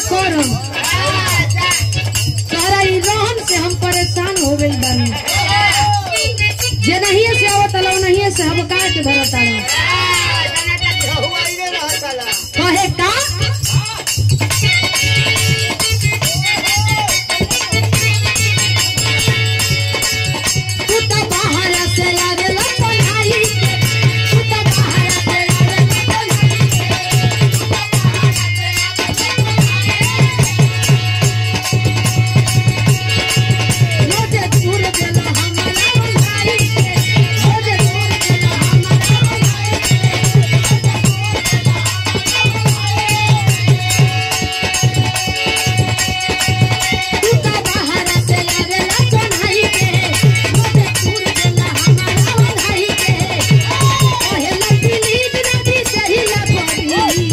करम तोहरा ई रहन से हम परेशान हो गइल बानी जे नहीं से आवत लो नहीं से हम का के धरत आलो कहे का तू तो बाहर से आवेला पढ़ाई के तू तो बाहर से आवेला पढ़ाई रोजे दूर देला हमरा भाई के रोजे दूर देला हमरा भाई तू तो बाहर से आवेला पढ़ाई के रोजे दूर देला हमरा भाई के ओहेला प्लीज नदी सही ला पड़ी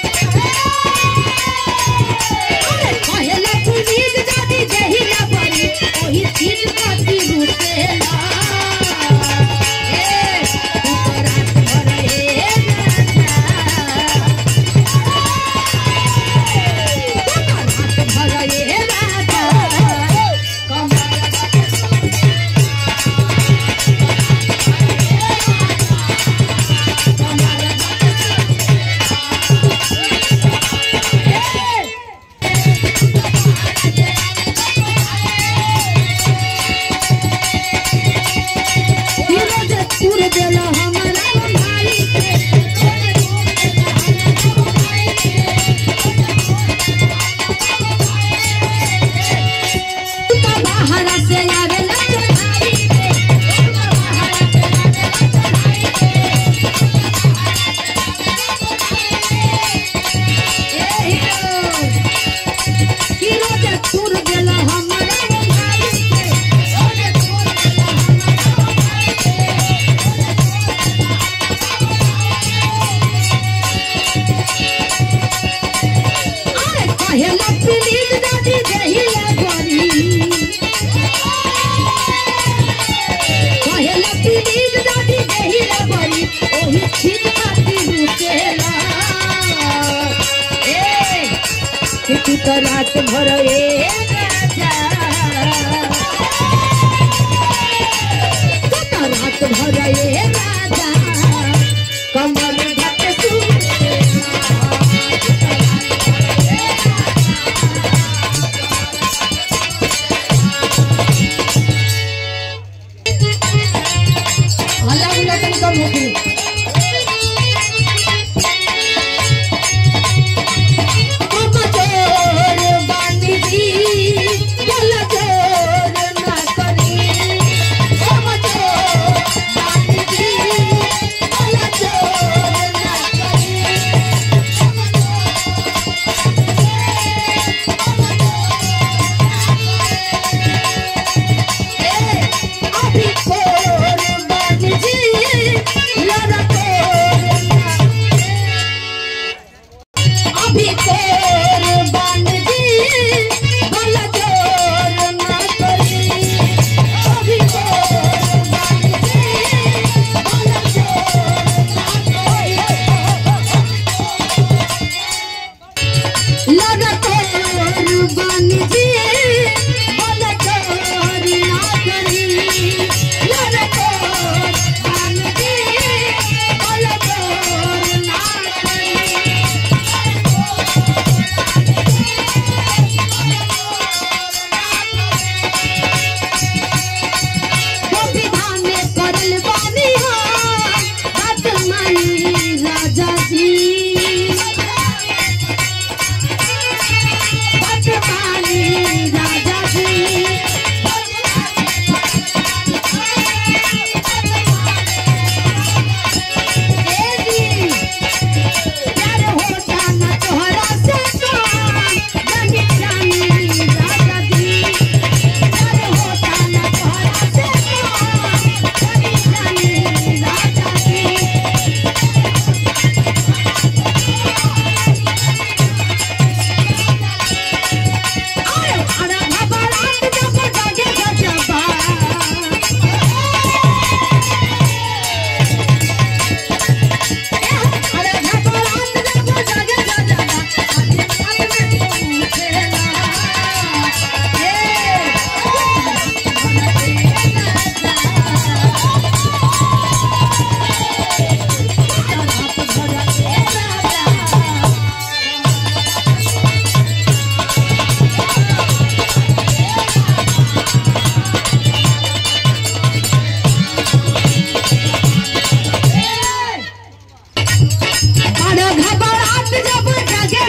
कहेला पुनीत जाति जहिला परी ओही चीज कति रुसेला ए तू तो रात भर ए राजा तू तो रात भर ए राजा कमर रोज तूर देला हमरा भाई के तू तो बाहर से आवेला चढ़ाई के तू तो बाहर से आवेला चढ़ाई के ए हीरो की रोज तूर देला हमरा भाई के रोज तूर देला हमरा भाई के अरे कहेला प्लीज दादी जहिला करी कहेला प्लीज दादी जहिला करी ओही चीज खातिर रुकेला ए कि तू तो रात भर ए राजा तू तो रात भर ए राजा कमर घट सुन हल्ला गुल्ला तनी कम होगी हम चोर बानी जी बोल चोर ना करी हम चोर बानी जी बोल चोर ना करी ए अभी चोर बानी जी लड़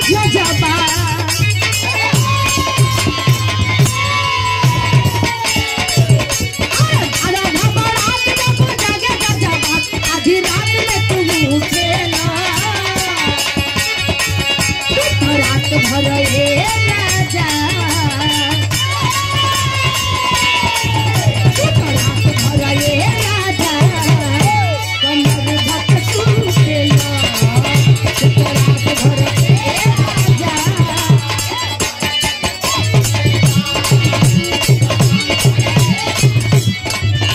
यो